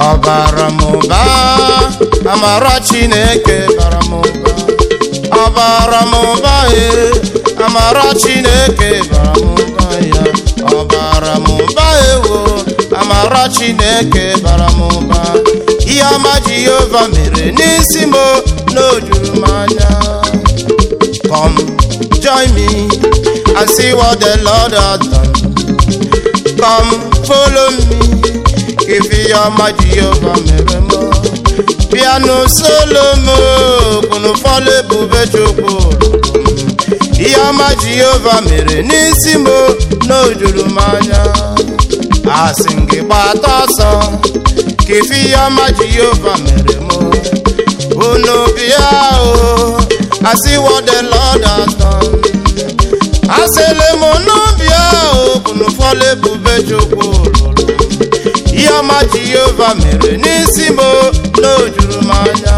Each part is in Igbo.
ọbara m ụba amara chineke bara m ụba ọbara m ụba e amara chineke bara m ụba ya ọbara m ụba ewo amara chineke bara m ụba ihe ọma jehova mere n'isi m n'ojuru m anya come join me and see what the lord has done come follow me if ihe ọma jehova mere m piano solo m kwunu fọlọ ebube chukwu ihe ọma jehova mere n'isi m n'ojuru m anya asị m gị gbata ọsọ ka ife ihe ọma jehova mere m unu bịa o asị what the lord has done asịlị m n'ụbịa o kwunu fọlọ ebube chukwu lụrụ ihe ọma jehova mere n'isi m n'ojuru m anya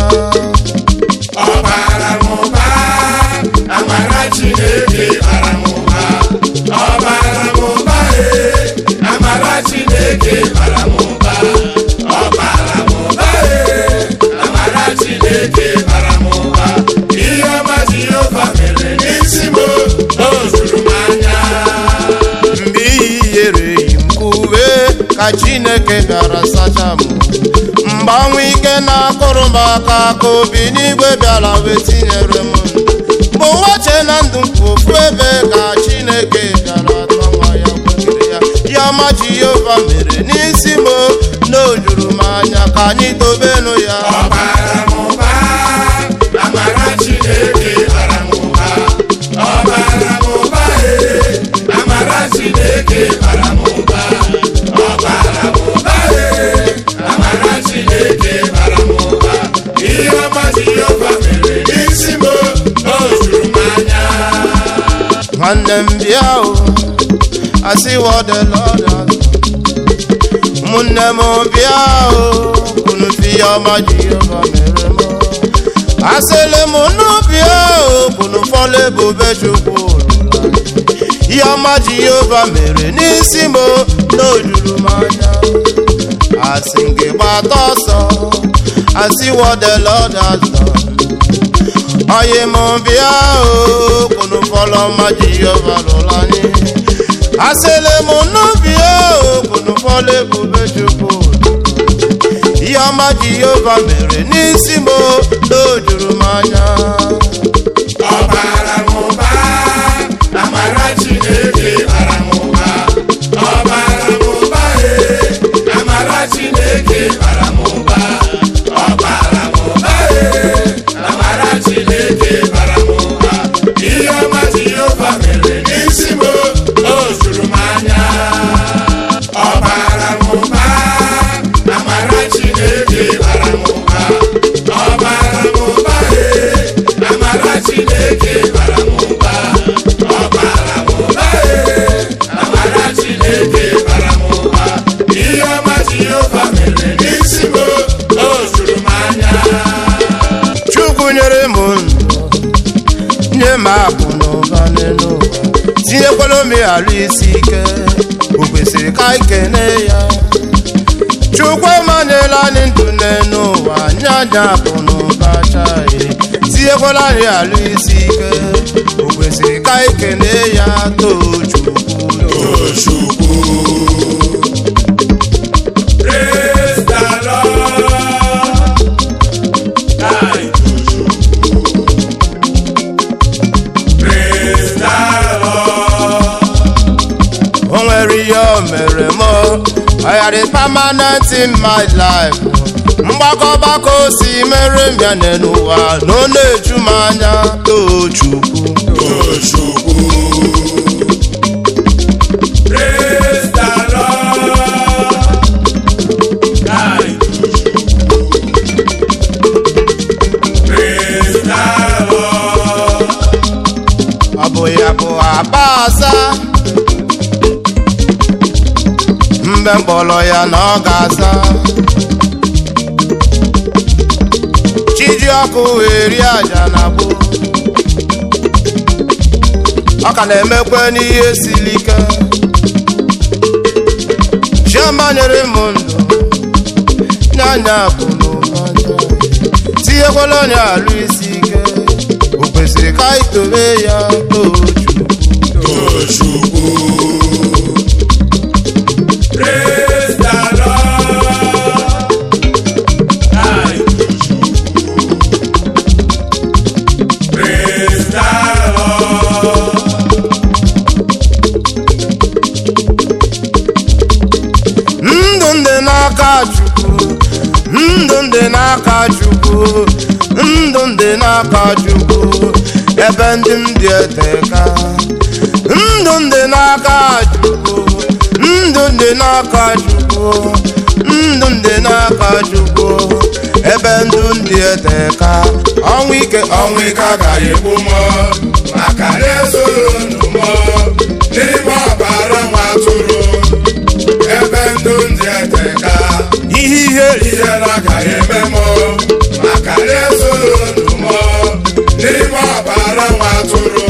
ọbara m ụba amara chineke bara m ụba ọbara m ụba ee amara chineke bara m ụba ọbara m ụba ee amara chineke bara m ụba ihe ọma jehova mere n'isi m o zuru m anya mgbe iyi yere yi m uwe ka chineke bịara sacha m mgbanwe ike na-akụrụ m aka ka obi n'igwe bịara wee tinyere m ndụ mgbe ụwa chee na ndụ m kwụ ofu ebe ka chineke bịara atọ nwa ya kwekere ya ya ọma jehova mere n'isi m n'ojuru m anya ka anyị dobenụ ya ọbara m ụba amara chineke bara m ụba ọbara m ụba ee amara chineke bara m ụba ọbara m ụba ee amara chineke bara m ụba ihe ọma jehova mere n'isi m o zuru m anya nwanne m bịa o asị what the Lord has done. ụmụnne m bịa o unu fi ya ọma jehova mere m asịlị m unu bịa o unu fọlọ ebube chukwu lụrụ anyị. ihe ọma jehova mere n'isi m n'ojuru m anya asị m gị gbata ọsọ asị what the Lord has done. Oye m bịa o kunu fọlọ ma Jehova lụrụ anyị asịlị m nnu bịa o kunu fọlọ ebube Chukwu ihe ọma Jehova mere n'isi m n'ojuru m anya ọbara m ụba amara chineke bara m ụba ọbara m ụba ee amara chineke bara m ụba ọbara m ụba ee amara chineke bara m ụba ihe ọma jehova mere n'isi m o zuru m anya ọbara m ụba amara chineke bara m ụba ọbara m ụba ee amara chineke bara m ụba ọbara m ụba ee amara chineke bara m ụba ihe ọma jehova mere n'isi m o zuru m anya Chukwu nyere m ndụ nye m akụ na ụba n'elu ụwa tinyekwala omi alụ isi ike o kwesịrị ka anyị kene ya Chukwu emanyela anyị ndụ n'elu ụwa nye anyị akụ na ụba chaghị tinyekwala anyị alụ isi ike o kwesịrị ka anyị kene ya too Chukwu Chukwu Praise the Lord. Thank you, Chukwu. Praise the Lord. o nwere ihe o mere m I had it permanent in my life mgbakọ ọgbakọ o si mere m ya n'ụwa na ọ na-eju m anya too Chukwu Oh, Chukwu. Praise the Lord. Thank you, Chukwu. Praise the Lord. ọ bụ ya bụ akpa asa mgbe mkpọrọ ya na ọ ga-asa chiji ọkụ wee rie aja na gboo ọ ka na-emekwe n'ihe siri ike chioma nyere m ndụ nye anya bụ n'ụbọchị tinyekwala onye alụ isi ike o kwesịrị ka anyị tobe ya tochu Tochukwu. Praise the Lord. Ai, Tochukwu. Praise the Lord. ndụ ndị n'aka chukwu ndụ ndị n'aka chukwu ndụ ndị n'aka chukwu ebe ndị m dị eteka ndụ ndị n'aka chukwu ndụ ndị n'aka chukwu ndụ ndị n'aka chukwu ebe ndụ ndị eteka ọnwụ ike ọnwụ ike agaghị egbu m maka na ezoro ndụ m n'ime ọbara nwa atụrụ ebe ndụ ndị eteka ihe ihe ihe na-agaghị eme m maka na ezoro ndụ m n'ime ọbara nwa atụrụ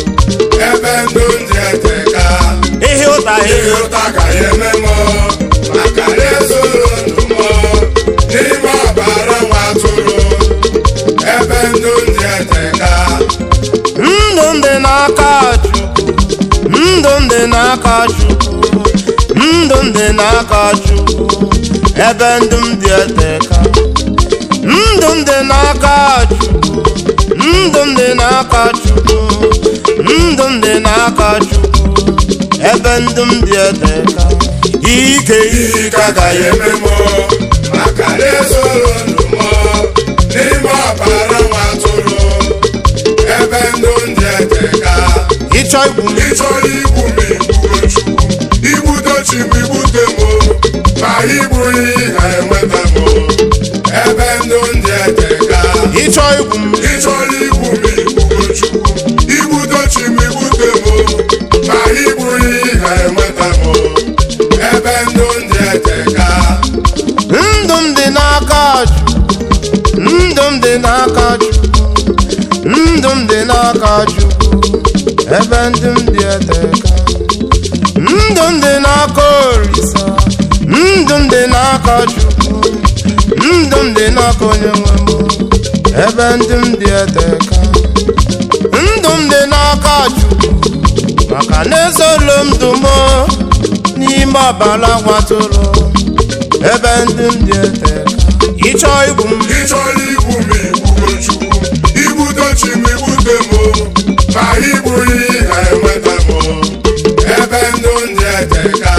ebe ndụ ndị eteka ihe ụta ihe ihe ụta gaghị eme m maka na ezoro ndụ m n'ime ọbara nwa atụrụ ebe ndụ ndị eteka ndụ ndị n'aka chukwu ndụ ndị n'aka chukwu ndụ ndị n'aka chukwu ebe ndụ m dị eteka ndụ ndị n'aka chukwu ndụ ndị n'aka chukwu ndụ ndị n'aka chukwu ebe ndụ m dị eteka ike ike agaghị eme eme m maka na ezoro ndụ m n'ime ọbara nwa atụrụ ebe ndụ ndị eteka ịchọ igwu m ịchọrọ igbu m igbuo chukwu igbute chi m igbute m ma igbughị ha enweta m ebe ndụ ndị eteka ịchọ igwu m ịchọrọ igbu m igbuo chukwu igbute chi m igbute m ma igbughị ha enweta m ebe ndụ ndị eteka ndụ m dị n'aka Chukwu ndụ m dị n'aka Chukwu ndụ m dị n'aka Chukwu ebe ndụ m dị eteka ndụ m dị n'aka Olisa ndụ m dị n'aka Chukwu ndụ m dị n'aka onye nwe m ebe ndụ m dị eteka ndụ m dị n'aka Chukwu maka na ezolo m ndụ m n'ime ọbara gwatụrụ ebe ndị m dị eteka ịchọ igwu m ịchọrọ igbu m igbuo chukwu igbute chi m igbute m ma igbughị ha enweta m ebe ndụ ndị eteka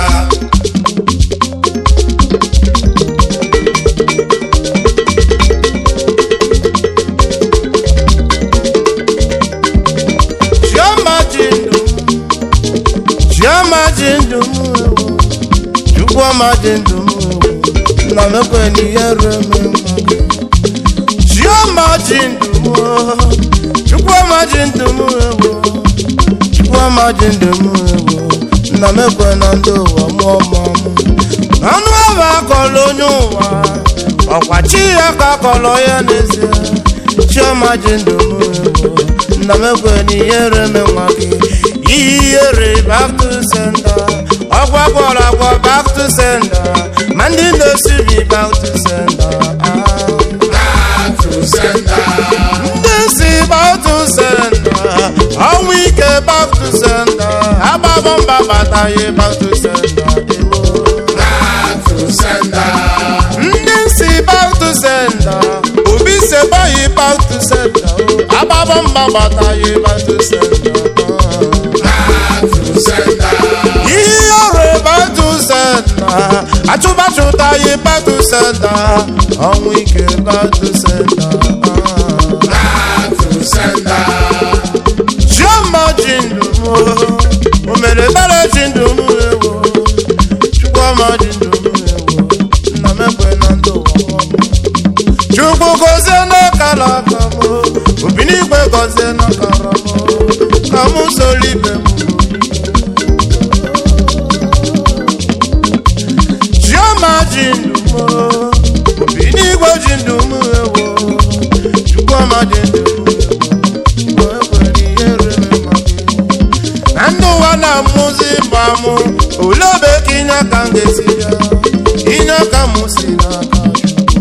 chioma ji ndụ m chioma ji ndụ m ewo chukwuoma ji ndụ m ewo nna m ekwe n'ihe reme nwa gị chioma ji ndụ m o, chukwuoma ji ndụ m ewo chukwuoma ji ndụ m ewo nna m ekwe na ndị ụwa mụọ mụọ m anụ ọba akọlọ onye ụwa ọkwa chi ya ka akọlọ ya n'ezie chioma ji ndụ m ewo nna m ekwe n'ihe reme nwa gị ihere back to sender ọgwa gwọrọ agwọ back to sender ma ndị na-esi bi back to sender ah. atụ senda ndị si back to sender ọnwụ ike back to sender agbabọ mba bataghị back to sender ewo atụ senda ndị si back to sender obi sebaghị back to sender o. agbabọ mba bataghị back to sender ah. atụ senda ihe ọrụ back to sender achụbachụtaghị back to sender ọnwụ ike back to sender ah. atụ senda chioma ji ndụ m o, o mere ebere ji ndụ m ewo chukwuma ji ndụ m ewo nna m ekwe na ndụ ụwa ọma. chukwu gozie n'akara aka m o, obi n'igwe gozie n'akara m o, ka m soro ibe m chioma ji ndụ m o, obi n'igwe ji ndụ m ewo chukwuma ji ndụ m ewo ekwere ihe rere maka na ndị ụwa na-amụzi mgba mụ olee obe ka inye aka m ga-esi ya inye aka m si n'aka Chukwu.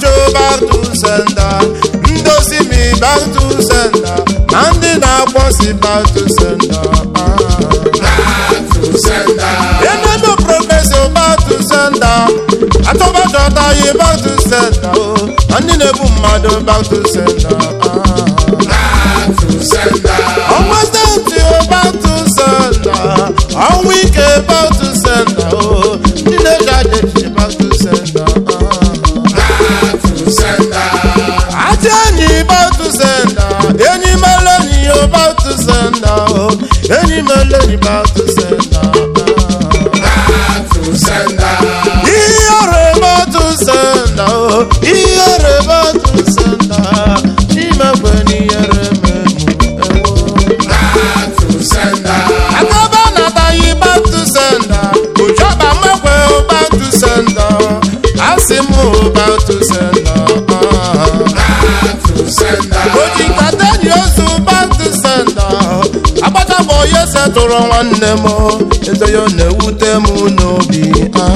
na-achụ back to sender ndozi mi back to sender na ndị na-akpọ si back to sender eneme prọfesọ back to sender atọbachọta yi back to sender o na ndị na-ebu mmadụ back to sender ọnwa steeti o back to sender ọnwa ike back to sender o ndị na-eji aja echiche back to sender Ati enyi back to sender enyi mele enyi o back to sender o enyi mele enyi back to sender ihe back to sender o ihe back to sender chimekwe n'ihere memu akaba nataghị back to sender ojọba mekwe o back to sender asị m o back to sender oji nkata enyi ozu back to sender agbachapụ onye setụrụ nwanne m eze ya ọ na-ewute m n'obi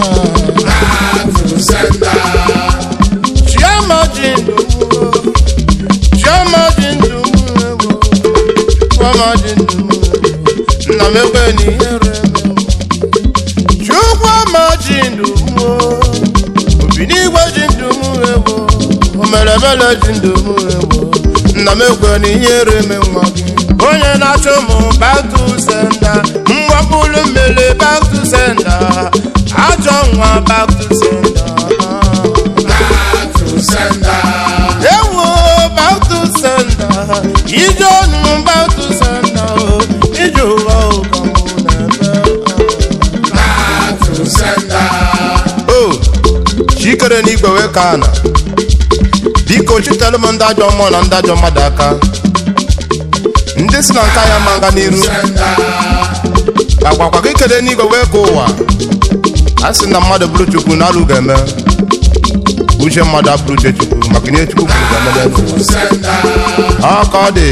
chioma ji ndụ m chioma ji ndụ m ewo chioma ji ndụ m nna m ekwe n'ihere m chukwu ama ji ndụ m obi n'igwe ji ndụ m ewo omerebele ji ndụ m ewo nna m ekwe n'ihere m nwa gị onye na-achụ m back to sender mwakpulu mmele back to sender ajọ nwa back to sender ewo back to sender ije ọnụ back to sender o ije ụwa ụka mụ na-eme o chikere n'igwe wee ka ana biko chitelu m ndị ajọ mmụọ na ndị ajọ mmadụ aka ndị si na nka ya ma nga n'iru agwakwa gị kede n'igwe wee ka ụwa a sị na mmadụ bụrụ chukwu na alụ ga-eme uche mmadụ abụrụ uche chukwu maka ihe chukwu kwuru ga-eme n'ụwa ọ ka ọ dị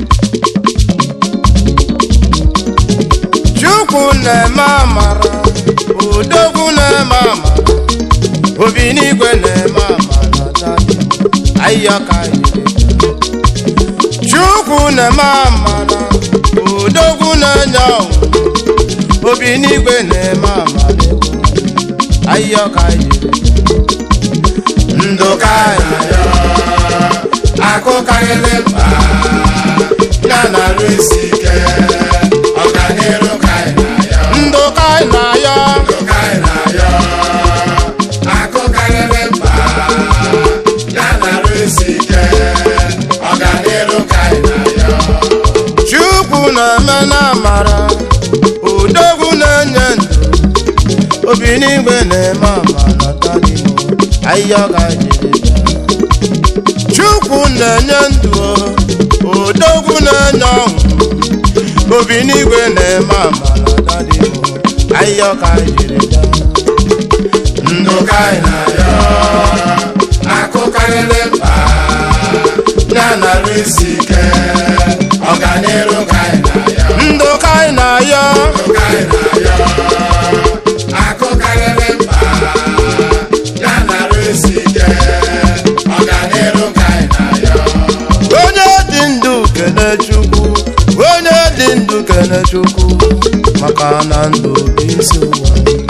chukwu na-eme amara odogwu na-eme amara obi n'igwe na-eme amara ahịhịa ka chukwu na-eme amara odogwu na-enye ọgwụ obi n'igwe na-eme amara ahịhịa ka ndụ ka akụ karịrị mba ya na-arụ isi ike ọganiru ka anyị na-ayọ ndụ ka na-ayọ ndụ ka anyị na-ayọ akụ karịrị mba ya na-arụ isi ike ọganiru ka anyị na-ayọ chukwu na-eme na amara odogwu na-enye ndụ obi n'igwe na-eme amara tadimo ahịhịa ka chukwu na-enye ndụ odogwu na-enye ọṅụ obi n'igwe na-eme amara tadimo ahịhịa ka ndụ ka anyị na-ayọ akụ karịrị mba ya na-arụ isi ike ọganiru ka anyị na-ayọ ndụ ka anyị na-ayọ ndụ ka anyị na-ayọ akụ karịrị mba ya na-arụ isi ike ọganiru ka anyị na-ayọ onye dị ndụ kene chukwu onye dị ndụ kene chukwu maka na ndụ bụ isi ụwa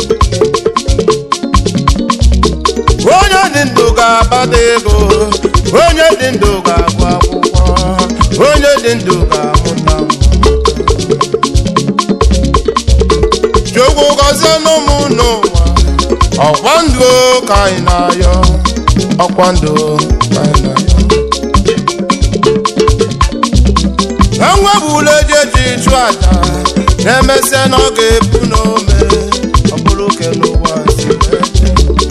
onye dị ndụ ga-akpata ego onye dị ndụ ga-agụ akwụkwọ onye dị ndụ ga-amụta nwa. chukwu gọzie n'ụmụ n'ụwa ọkwa ndụ ka anyị na-ayọ ọkwa ndụ ka anyị na-ayọ enwebula eji eji chụ aja na-emesịa na ọ ga-ebu n'ome ọ bụrụ ke n'ụwa si wee dị.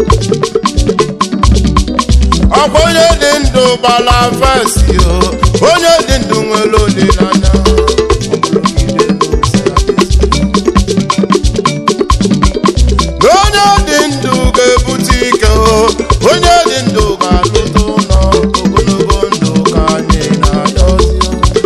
ọ bụ onye dị ndụ gbala fesi o onye dị ndụ nwere olileanya ọ bụrụ ka ide ndụ si adịzi. na onye dị ndụ ga-ebute ike o onye dị ndụ ga-alụta ụlọ ogologo ndụ ka anyị na-ayọzi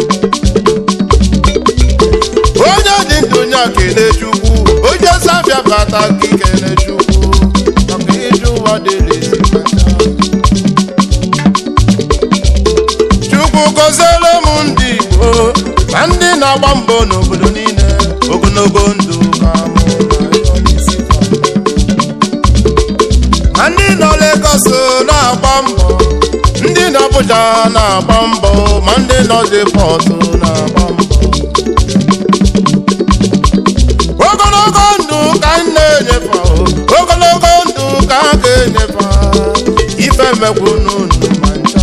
onye dị ndụ nya kene chukwu onye safia bata ka ikene chukwu maka ije ụwa dịrị ezi mata na-agba mbọ n'obodo niile ogologo ndụ ka mụ na-arịọ n'isi fa. ma ndị nọ Lagos na-agba mbọ ndị nọ Abuja na-agba mbọ ma ndị nọ Depot na-agba mbọ ogologo ndụ ka m na-enyefe ahụ, ogologo ndụ ka a ga-enyefe ahụ. ife mekwu n'unu ma ncha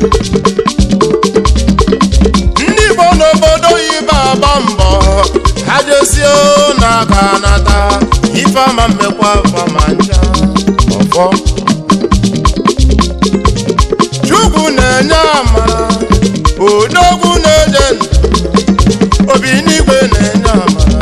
ndị Igbo n'obodo oyibo agba mbọ ha jesie na aka nata ife ama mmekwa afa ma ncha ọfọ Chukwu na-enye amara odogwu na-enye ndụ obi n'igwe na-enye amara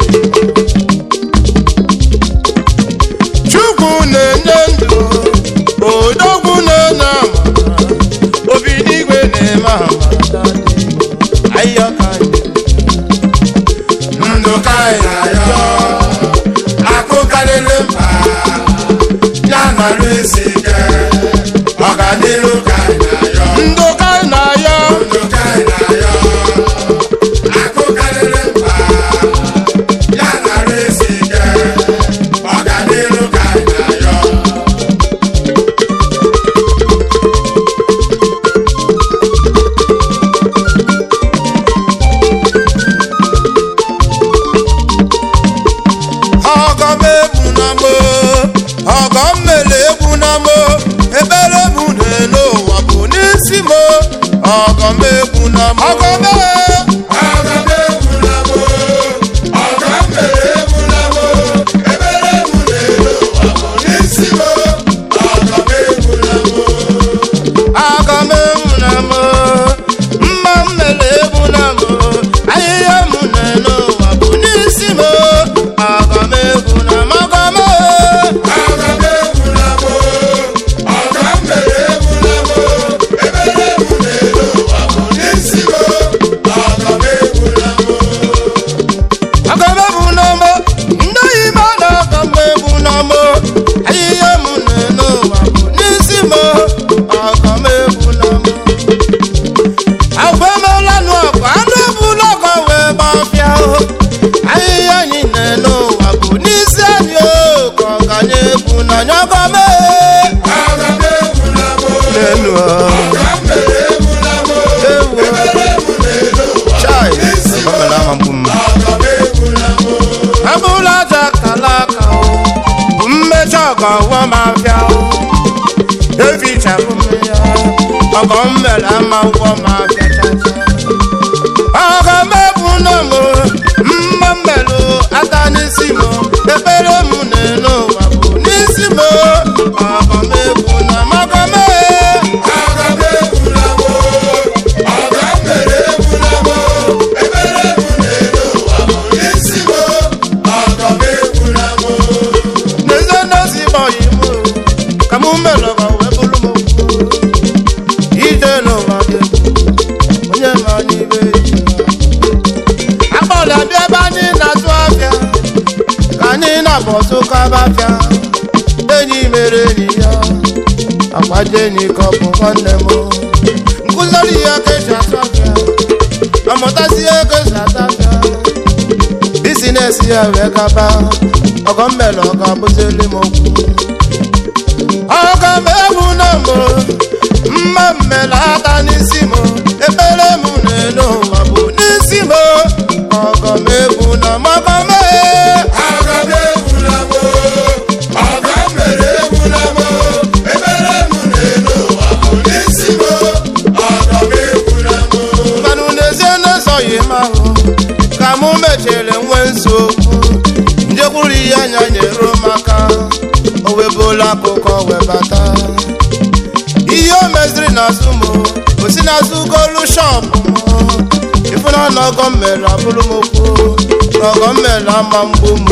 Chukwu na-enye ndụ odogwu na-enye amara obi n'igwe na-eme amara ahịa ka anyị ndụ ka anyị na-ayọ akụ karịrị mba ya nọrọ isi ike ọganiru ka anyị na-ayọ ndụ ka anyị na-ayọ ndụ ka anyị na-ayọ akụ karịrị mba ya nọrọ isi ike ọganiru ka anyị na-ayọ ọgọ m egwu na mo ọgọ m mere egwu na mo ebere m n'elu ụwa bụ n'isi mo ọgọ m egwu na mo ọgọ m Aga m egwu na mo, ọga m mere egwu na mo, ebere m n'elu ụwa bụ n'isi mo, ọga m egwu na mo. aga m egwu na mo mma m mere egwu na mo ahịhịa m n'elu ụwa bụ n'isi mo aga m egwu na mo ọgọ m Aga m egwu na mo, ọga m mere egwu na mo, ebere m n'elu ụwa bụ n'isi mo, ọga m egwu na mo. aga m egwu na mo ndị oyibo na-aga m egwu na mo ahịhịa m n'elu ụwa bụ n'isi mo aga m egwu na mo agwa emelanụ agwa anụ ebula ọgọ wee gbafịa o ahịhịa anyị n'elu ụwa bụ n'isi anyị o ka ọ ganye egwu na anya ọgọ m Aga m egwu na mo, n'elu ọga m mere egwu na mo, ewu ebere m n'elu ụwa chai bụ n'isi mo, ọbara ama mgbu m ọga m egwu na mo. abụla aja kala aka o bụ mmecha ọgọ ụwa m afịa o efichapụ m ya ọgọ m mere ama ụgwọ m afịa chacha ọgọ m ebu na m mma mmelụ ata n'isi m ekpere m n'elu ụwa bụ n'isi m ọgọ m ebu na m ọgọ m Aga m egwu na mo, ọga m mere egwu na mo, ebere m n'elu ụwa bụ n'isi mo, ọga m egwu na mo. n'ezie n'ezi bọyị m ka m mere ọgọ wee bụrụ m okwu ije n'ụwa dị egwu onye ma n'ibe akpọrọ bịa ebe anyị na-azụ afịa ka anyị na-abọtụ kaba afịa enyi mere enyi ya akwaje enyi ka ọ bụ nwanne m nkụziri ya ka esi azụ afịa amụtazie ka esi azụ afịa bizinesi ya wee gaba ọgọ mmele ọ ga-abụzili m okwu ọga m egwu na mbụ mma mmele ata n'isi m ekpere m n'elu ụwa bụ n'isi m ọgọ m egwu na mọgọ m Aga m egwu na mo, ọga m mere egwu na mo, ebere m n'elu ụwa bụ n'isi mo, ọga m egwu na mo. mmanụ n'ezie na-esoghị m ahụ ka mụ mechere nwee nsogbu njekwuru ihe anya nyere m aka o webụla akụkọ webata ihe o meziri n'azụ m o si n'azụ golu shọpụ m ịfụna na ọgọ m mere abụrụ m okwu na ọgọ m mere ama mgbu m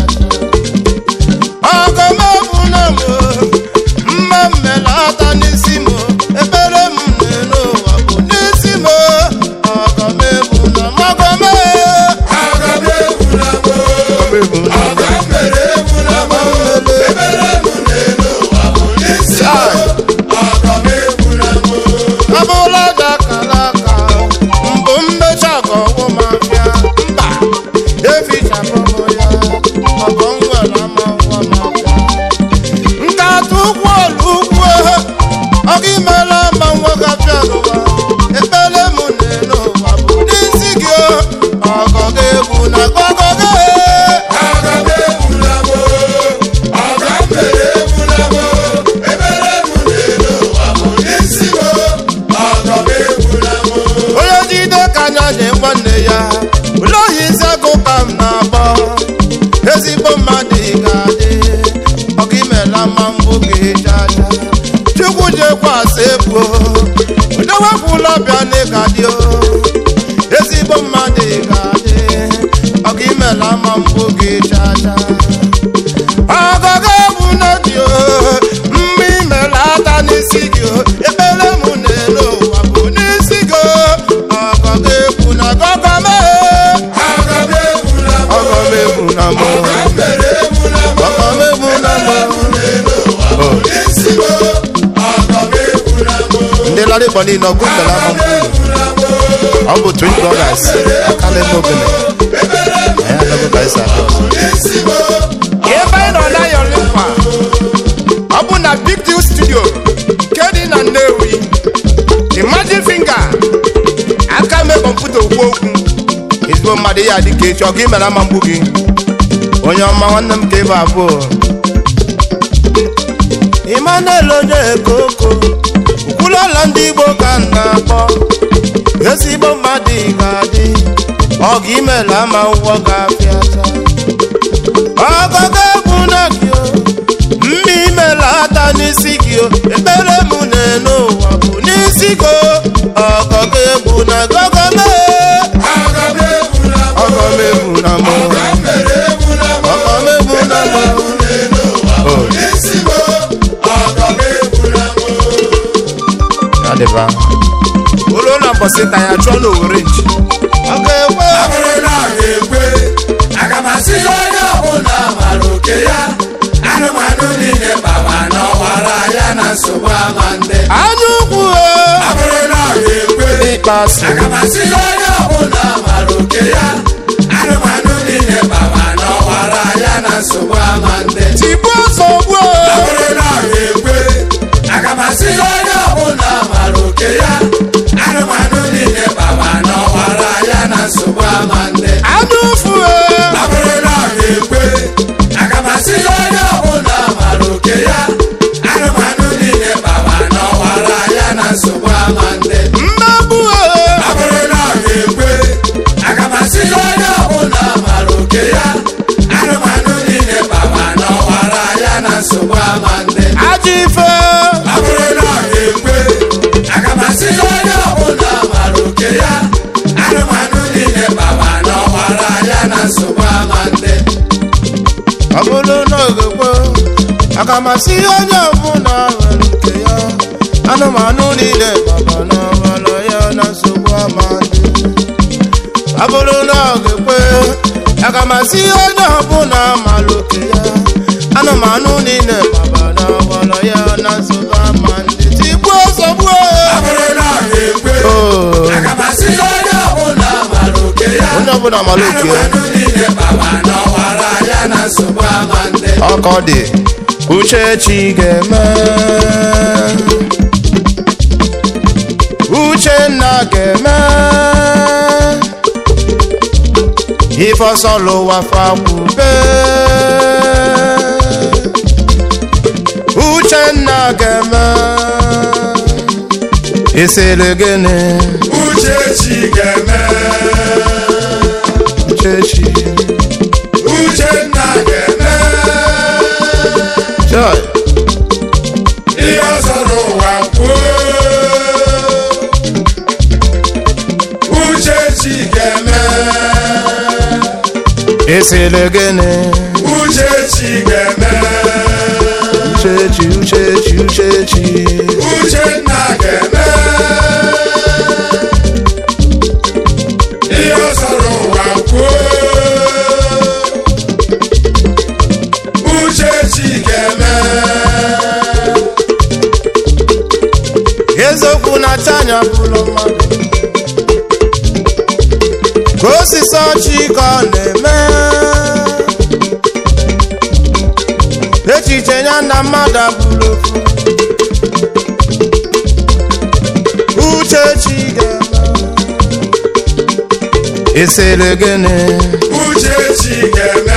ọgọ m egwu na m mma m mere ata n'isi m ekpere m n'elu ụwa bụ n'isi m ọgọ m egwu na m ọgọ m Aga m egwu na mo, ọga m mere egwu na mo, ebere m n'elu ụwa bụ n'isi mo, ọga m egwu na mo. abụla aja kala aka mbụ mmecha ọgọ ọgwụ m gị mara ma nwa gafịa n'ụwa ekpere m n'elu ụwa bụ n'isi gị o. ọgọ gị egwu na gọgọ gị Aga m egbula m ọga m mere egbula m ebere m n'elu ụwa bụ n'isi m ọga m egbula m onye jide ka anya nye nwanne ya ụlọ ohi nzagụ ka m na-akpọ ezigbo mmadụ ị ga-adị ọka imela ma mbụ gị jaja chukwu jekwasị ebuo udowepụla bịa n'ịga dị o ezigbo mmadụ ị ga-adị ọka imela ma mbụ gị jaja ọgọgọ egwu n'obi o mgbe imela aka n'isi gị o ekpere m n'elu ụwa bụ n'isi gị o ọgọgọ egwu na gọgọ mee Aga m egbula m ọgọ m egwu na mụ ọga m mere egbula m ọgọ m egwu na mụ n'elu ụwa bụ n'isi m ọga m egbula m ndị lara igbo niile ọgụ mbela aga m ama egbula m ọ bụ twin brothers akala eme ogene ebere m anyị anaghị ka anyị si aga ọzọ n'isi m ebe anyị nọ na yolimpa ọ bụ na big deal studio nke dị na nnewi the magic finger aka mee kọmputa okwu okwu ezigbo mmadụ ya dị ka echi ọ ga imere ama mgbu gị onye ọma nwanne m ka ịbụ abụọ Emmanuel onye ekoko ukwulọla ndị igbo ka m na-akpọ ezigbo mmadụ ị ga-adị ọ ga imere ama ụgwọ ga-apịa taa ọgọgọ egwu na gị o mma imela ata n'isi gị o ekpere m n'elu ụwa bụ n'isi gị o ọgọgọ egwu na gọgọ mee aga m egbula m ọgọ m egwu na mụ ọga m mere egbula m ọgọ m egwu na mụ n'elu ụwa bụ n'isi m ọga m egbula m adịba olu na mbọsị ka ya chụọ n'owere nchi ọ ga-ekwe ọ bụrụ na ọ ga-ekwe aga m asị ya onye ọbụla mara oke ya anụmanụ niile gbaba n'ọwara ya na nsogbu ama ndị anya ukwu ọ bụrụ na ọ ga-ekwe ịkpasu aga m asị ya onye ọbụla mara oke ya anụmanụ niile gbaba n'ọwara ya na nsogbu ama ndị tigbuo nsogbu ọ bụrụ na ọ ga-ekwe aga m asị ya onye ọbụla mara oke ya anụmanụ niile gbaba n'ọwara ya na nsogbu ama ndị anya ụfụ ọ bụrụ na ọ ga-ekwe aga m asị ya onye ọbụla mara oke ya anụmanụ niile gbaba n'ọwara ya na nsogbu ama ndị mmegbu ọ bụrụ na ọ ga-ekwe aga m asị ya onye ọbụla mara oke ya anụmanụ niile gbaba n'ọwara ya na nsogbu ama ndị ajọ ife ọ bụrụ na ọ ga-ekwe aga m asị ya onye ọbụla mara oke ya anụmanụ niile gbaba n'ọwara ya na nsogbu ama ndị ọ bụrụ na ogekwe aga m asị onye ọbụla nwere nke ya anụmanụ niile gbaba n'ọbara ya na nsogbu ama dị ọ bụrụ na ogekwe aga m asị onye ọbụla mara oke ya anụmanụ niile gbaba n'ọbara ya na nsogbu ama dị tigbuo nsogbu ọ bụrụ na ọ ga-ekwe o aga m asị ya onye ọbụla mara oke ya onye ọbụla mara oke ya anụmanụ niile gbaba n'ọwara ya na nsogbu ama ndị ọkọ dị uchechi ga-eme uchenna ga-eme ife ọsọ lụwa fakwube uchenna ga-eme esere gịnị uchechi ga-eme uchechi uchenna ga-eme joy ihe ọzọ n'ụwa kwuo uchechi ga-eme esere gịnị uchechi ga-eme uchechi uchechi uchechi uchenna ga-eme ihe ọzọ n'ụwa kwuo uchechi ga-eme eziokwu na-acha anya bụrụ mmadụ ka osisi ọchị ka ọ na-eme echiche ya na mmadụ abụrụ ofu isiri gịnị uche chi ga-eme